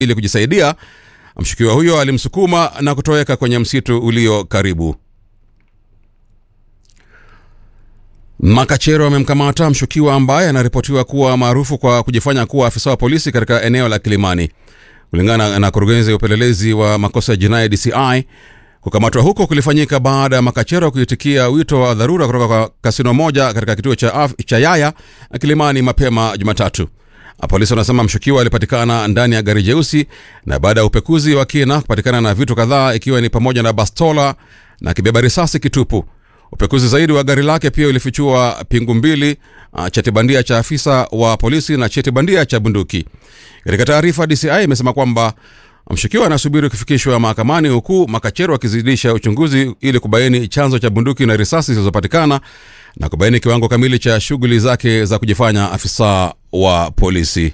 ili kujisaidia, mshukiwa huyo alimsukuma na kutoweka kwenye msitu ulio karibu. Makachero amemkamata mshukiwa ambaye anaripotiwa kuwa maarufu kwa kujifanya kuwa afisa wa polisi katika eneo la Kilimani. Kulingana na kurugenzi ya upelelezi wa makosa ya jinai DCI, kukamatwa huko kulifanyika baada ya Makachero kuitikia wito wa dharura kutoka kwa kasino moja katika kituo cha, af, cha Yaya Kilimani mapema Jumatatu. Polisi wanasema mshukiwa alipatikana ndani ya gari jeusi na baada ya upekuzi wa kina kupatikana na vitu kadhaa ikiwa ni pamoja na bastola na kibeba risasi kitupu. Upekuzi zaidi wa gari lake pia ulifichua pingu mbili, uh, cheti bandia cha afisa wa polisi na cheti bandia cha bunduki. Katika taarifa, DCI imesema kwamba mshukiwa anasubiri kufikishwa mahakamani huku Makachero akizidisha uchunguzi ili kubaini chanzo cha bunduki na risasi zilizopatikana na kubaini kiwango kamili cha shughuli zake za kujifanya afisa wa polisi.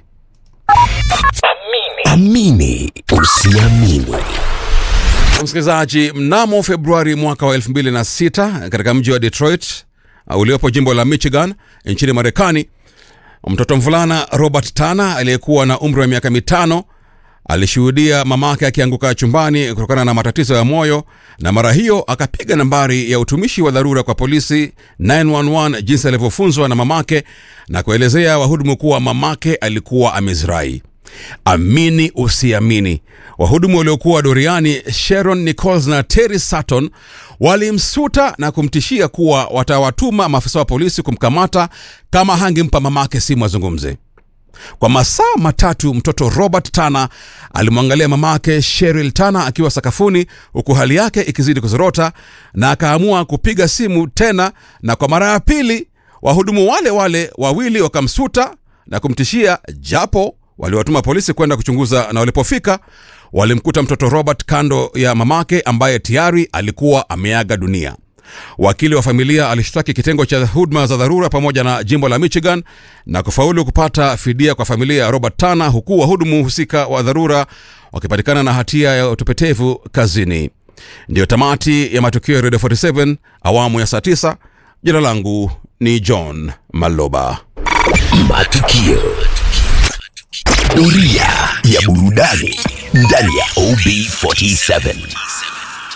Amini usiamini. Msikilizaji, mnamo Februari mwaka wa 2006 katika mji wa Detroit uh, uliopo jimbo la Michigan nchini Marekani, mtoto mvulana Robert Tana aliyekuwa na umri wa miaka mitano alishuhudia mamake akianguka chumbani kutokana na matatizo ya moyo, na mara hiyo akapiga nambari ya utumishi wa dharura kwa polisi 911 jinsi alivyofunzwa na mamake na kuelezea wahudumu kuwa mamake alikuwa amezirai. Amini usiamini, wahudumu waliokuwa doriani Sharon Nichols na Terry Sutton walimsuta na kumtishia kuwa watawatuma maafisa wa polisi kumkamata kama hangempa mamake simu azungumze. Kwa masaa matatu mtoto Robert Tana alimwangalia mamake Cheryl Tana akiwa sakafuni huku hali yake ikizidi kuzorota, na akaamua kupiga simu tena, na kwa mara ya pili wahudumu wale wale wawili wakamsuta na kumtishia, japo waliwatuma polisi kwenda kuchunguza, na walipofika walimkuta mtoto Robert kando ya mamake ambaye tayari alikuwa ameaga dunia. Wakili wa familia alishtaki kitengo cha huduma za dharura pamoja na jimbo la Michigan na kufaulu kupata fidia kwa familia ya Robert Tana, huku wahudumu husika wa dharura wakipatikana na hatia ya utepetevu kazini. Ndiyo tamati ya matukio ya Radio 47 awamu ya saa 9. Jina langu ni John Maloba. Matukio. Doria ya burudani ndani ya OB47.